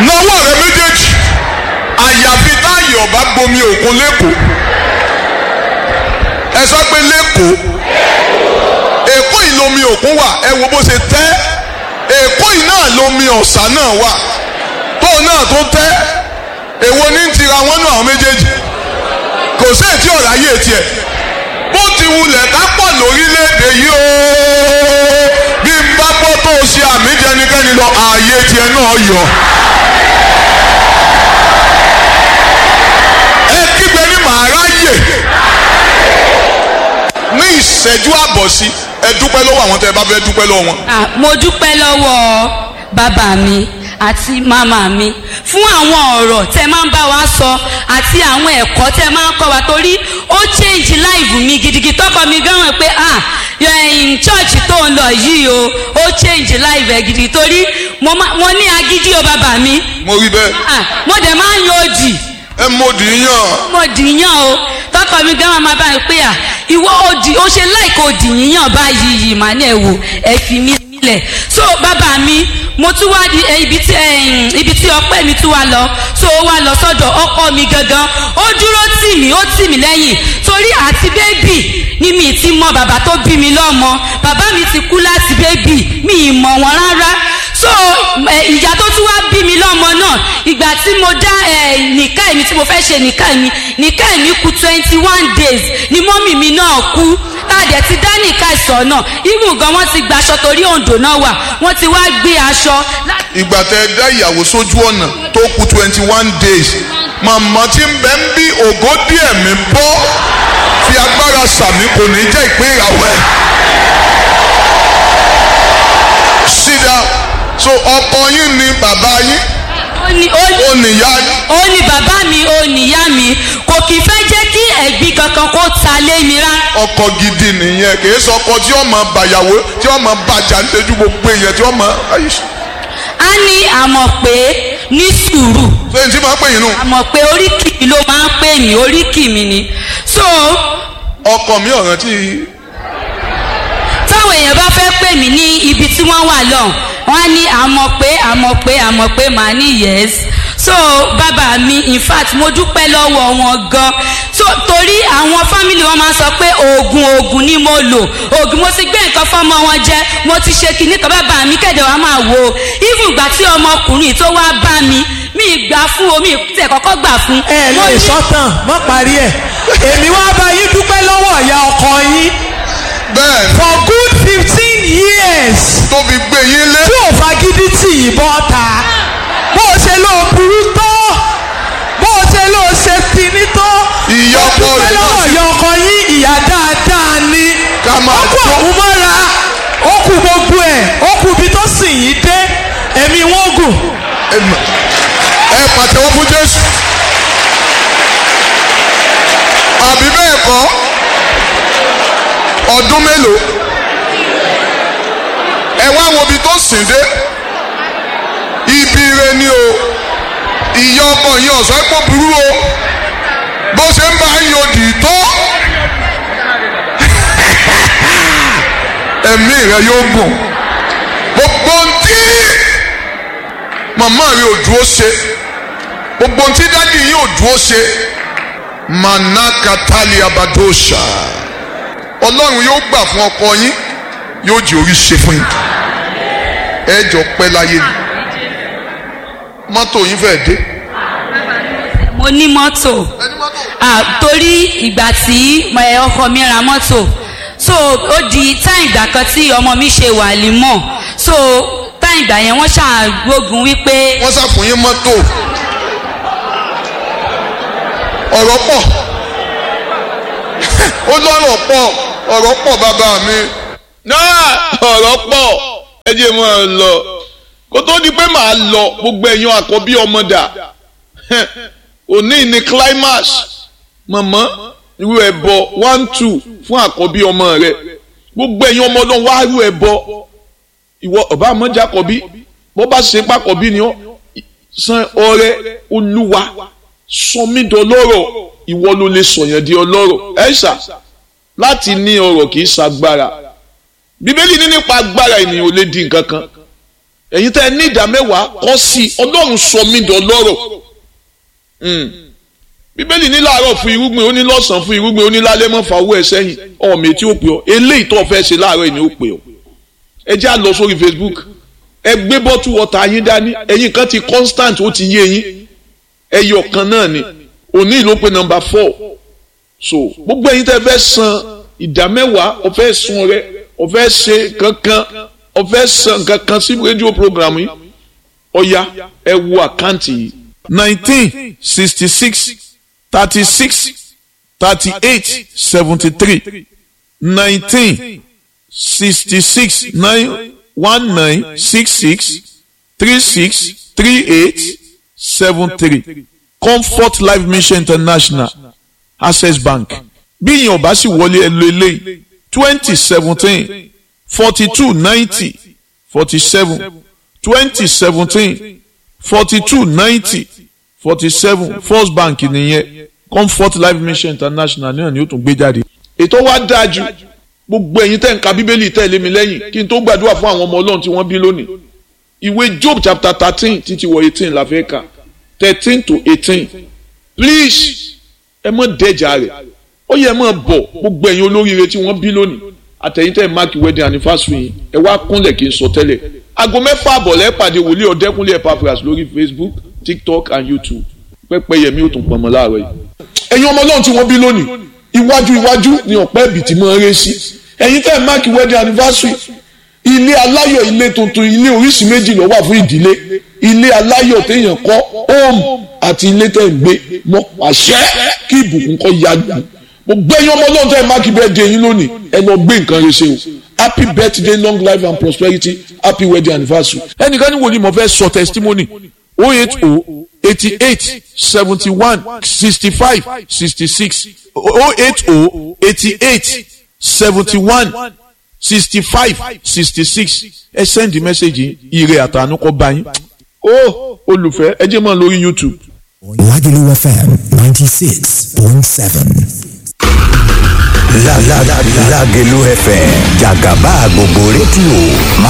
nawọ́ rẹ méjèèjì àyàfi táyì ọba gbomi òkun lẹ́kọ̀ọ́ ẹ sọ pé lẹ́kọ̀ọ́ èkó yìí lomi òkun wà ẹ wo bó ṣe tẹ́ èkó yìí náà lomi ọ̀sà náà wà tóun náà tó tẹ́ èwo ní ti ra wọ́n nù àwọn méjèèjì kò sí ètí ọ̀rọ̀ ayé tiẹ̀ bó ti wulẹ̀ ká pọ̀ lórílẹ̀‐èdè yìí o bí n bá gbọ́ tó o ṣe àmì jẹnikẹ́ni lọ ààyè tiẹ̀ náà yọ. ẹ kígbe ní màá ráyè ní ìṣẹ́jú àbọ̀ sí ẹ dúpẹ́ lọ́wọ́ àwọn tẹ́ ẹ bá fẹ́ dúpẹ́ lọ́wọ́ wọn. Ah, mo dúpẹ́ lọ́wọ́ bàbá mi àti màmá mi fún àwọn ọ̀rọ̀ tẹ máa ń bá wa sọ àti àwọn ẹ̀kọ́ tẹ máa ń kọ́ wa torí ó change life mi gidigidi tọkọ mi gan mọ̀ pé ah in church tó ń lọ yìí o ó change life ẹ̀ gidigidi torí mo ma- mo ní agídí o bàbá mi mo rí bẹ́ẹ̀ ah mo dẹ̀ máa ń yan òdì ẹ mọ̀ dì í yàn mo dìyàn o tọkọ mi gan máa bá mi pé à ìwọ òdì ó ṣe láìka òdì yíyàn báyìí yìí mà ní ẹ wò ẹ fi mí sílẹ̀ so bàbá mi mo tún wá di ẹ, ibi tí ẹ, ibi tí ọpẹ́ mi tún wá lọ so ó wá lọ sọ́dọ̀ ọkọ mi gangan ó dúró tì mí ó tì mí lẹ́yìn torí àti bébì ni mi ti mọ bàbá tó bí mi lọ́mọ bàbá mi ti kú láti bébì mi ì mọ̀ wọ́n rárá so ẹ, ìyá tó tún wá bí mi lọ́mọ náà ìgbà tí mo dá ẹ, nìka mi tí mo fẹ́ ṣe nìka mi nìka mi kú twenty one days ni mọ́mì mi náà kú tàdé ti dá nìka ìsọ̀ náà ibùn gan wọ́n ti gba aṣọ torí òǹdò náà wà wọ́n ti wá gbé aṣọ láti ìgbà tẹ ẹ dá ìyàwó sójú ọ̀nà tó kù twenty one days màmá tí ń bẹ ń bí ògo díẹ̀ mi bọ́ fi agbára sàmì kò ní jẹ́ ìpín ìràwọ̀ ẹ̀. sídà so ọkọ yín ni bàbá yín ó ní ó ní ó nìyá yín ó ní bàbá mi ó níyá mi kò kì í fẹ́ jẹ́ kí ẹ̀gbin kankan kó ta lé mi rá ọkọ gidi nìyẹn kì í sọ ọkọ tí ọmọ bàyàwó tí ọmọ bàjá ń tẹjú gbogbo èèyàn tí ọmọ a ní àmọ̀ pé ní sùúrù ṣé n tí máa ń pè yín nù. àmọ̀ pé oríkì mi ló máa ń pè mí oríkì mi ni so ọkọ mi ọ̀ràn tí táwọn èèyàn bá fẹ́ pè mí ní ibi tí wọ́n wà lọ wọ́n á ní àmọ̀ pé àmọ̀ pé àmọ̀ pé màá ní yes so bàbá mi in fact mo dúpẹ́ lọ́wọ́ wọn gan so torí àwọn fámìlì wọn máa sọ pé oògùn oògùn ni mo lò oògùn mo ti gbé nǹkan fọmọ wọn jẹ mo ti ṣe kinní kan bàbá mi kẹ̀dẹ̀ wá máa wò ó even ìgbà tí ọmọkùnrin tó wá bá mi mi gbà fún omi tẹ̀ kọ́kọ́ gbà fún. ẹ Mo lè ní- sọ́tàn mọ́ parí ẹ̀ èmi wá bá yín dúpẹ́ lọ́wọ́ ìyá ọkọ yín bẹ́ẹ̀ ni for good fifteen years tó fi gbé yín lé tí ò fagídí tì yín bọ́ ta bó o ṣe ló burú tó bó o ṣe ló ṣe kíní tó Ìyá Mo ọkọ dúpẹ́ rẹ̀ náà lọ́wọ́ sì- ìyá ọkọ yín ìyá dáadáa ni Ká máa ó kú tó- òun mọ́ra ó kú gbogbo ẹ̀ ó kú ibi tó sì yín dé ẹ̀mí wọn gùn ẹ mọ̀- ẹ pàtẹ́wọ́ fún jésù àbí bẹ́ẹ̀ kọ́ ọdún mélòó ẹ wá wo ibi tó sìn dé ibi ire ni o ìyá ọkọ yẹn ọ̀sán pọ̀ burú o bó ṣe ń bá yín odì tó ẹ̀mí rẹ yóò gùn gbogbo ntí màmá rẹ ò dúró ṣe gbogbo ntí dádì yín ò dúró ṣe manakatali abadosha ọlọ́run yóò gbà fún ọkọ yín yóò jẹ́ orí ṣe fún yín ẹ jọ pẹ́ láyé ni mọ́tò yín fẹ́ dé. mo ní mọ́tò ah, torí ìgbà tí ẹ, ọkọ mi ra mọ́tò so ó di táì ìgbà kan tí ọmọ mi ṣe wà límọ̀ so táì ìgbà yẹn wọ́n ṣàgbógun wípé wọ́n ṣàfún yín mọ́tò ọ̀rọ̀ pọ̀ ó lọ́rọ̀ pọ̀ ọ̀rọ̀ pọ̀ bàbá mi náà ọ̀rọ̀ pọ̀ ẹ jẹ́ mọ́ ọ lọ kó tó di pé màá lọ gbogbo ẹ̀yin àkọ́bí ọmọ dà òní ní climax mọ̀mọ́ irú ẹbọ one two fún àkọ́bí ọmọ rẹ gbogbo ẹ̀yin ọmọ ọlọ́run wá irú ẹbọ ìwọ ọba àmọ́jà kọ́bí bó bá ṣe pákọ̀bí ni ó san ọrẹ olúwa sọmídọ̀lọ́rọ̀ ìwọ ló lè sọ̀yàn di ọlọ́rọ̀ ẹ̀ṣà láti ní ọrọ̀ kì í ṣagbára bíbélì ní nípa agbára ènìyàn ò lè di nǹkan kan ẹ̀yin tẹ́ ẹ ní ìdá mẹ́wàá kọ́ sí ọlọ́run sọ mí dọ̀lọ́rọ̀ bíbélì ní láàárọ̀ fún irúgbìn ó ní lọ́sàn-án fún irúgbìn ó ní lálẹ́ mọ́ fa owó ẹ̀ sẹ́yìn ọ̀mì tí ó pè ọ́ eléyìí tó fẹ́ ṣe láàárọ̀ yìí ni ó pè ọ́ ẹ jẹ́ à lọ sórí Facebook ẹ gbé bọ́tù wọ́tà yín dání ẹ̀yin kan ti constant ó ti yé yín ẹyọ kan náà ni òní ló pe nọ́mbà four so gbogbo ẹ̀yin tẹ́ fẹ́ san ìdá mẹ́wàá ọ̀fẹ́ sun rẹ ọ̀fẹ́ ṣe kankan ọ̀fẹ́ san kankan sí rédíò program yìí ọ̀ya ẹ wo àkáǹtì yìí nineteen sixty six thirty six thirty eight seventy three nineteen sixty six nine one nine six six three six three eight seven three comfort life mission international access bank bí ìyẹn ọba sì wọlé ẹ lo eléyìí twenty seventeen forty two ninety forty seven twenty seventeen forty two ninety forty seven first bank nìyẹn comfort life mission international náà ni ó tún gbé jáde. ètò wa dáa jù gbogbo ẹ̀yin tẹ́ ń ka bíbélì tẹ̀lé mi lẹ́yìn kí n tó gbàdúrà fún àwọn ọmọ ọlọ́run tí wọ́n bí lónìí ìwé job chapter thirteen títí wọ eighteen la fẹ́ kà thirteen to eighteen please ẹ mọ̀ dẹ́jà rẹ̀ ó yẹ mọ̀ bọ̀ gbogbo ẹ̀yin olóríire tí wọ́n bí lónìí àtẹ̀yìn tẹ́ mark wedding anniversary yìí ẹ wá kúnlẹ̀ kí n sọ tẹ́lẹ̀ aago mẹ́fà àbọ̀lẹ́ pàdé wòlíì ọ̀dẹ́kúnlé epaphras lórí facebook tiktok and youtube pẹ́pẹ́ yẹmi ó tún pọnmọ́ láàárọ̀ yìí. ẹ̀yin ọmọ ọlọ́run tí wọ́n bí lónìí iwájú iwájú ni ọ̀pẹ́ ẹ̀bì tí mo ń ré sí ẹ̀yin tẹ́ mark wedding anniversary ilé aláyọ̀ ilé tuntun ilé oríṣi méjì ló wà fún ìdílé ilé aláyọ̀ téèyàn kọ́ home àti ilé tẹ́ ń gbé mọ́ àṣẹ kí ìbùkún kọ́ ya gbà gbogbo ẹ̀yin ọmọ ọlọ́run tẹ́ mark birthday yín lónìí ẹ lọ gbé nǹkan rẹ ṣe o happy birthday long life and prosperity happy wedding anniversary. ẹnìkan ní wo ni mo fẹ́ sọ testimony o eight o eighty eight seventy one sixty five sixty six o eight o eighty eight seventy one sixty five sixty six ẹ send message ire àtànú kọ bá yín. ó olùfẹ́ ẹ jẹ́ mọ́ lórí youtube. Lagelu FM 96.7. La la la Lagelu FM Jagaba gbogbo rédíò máa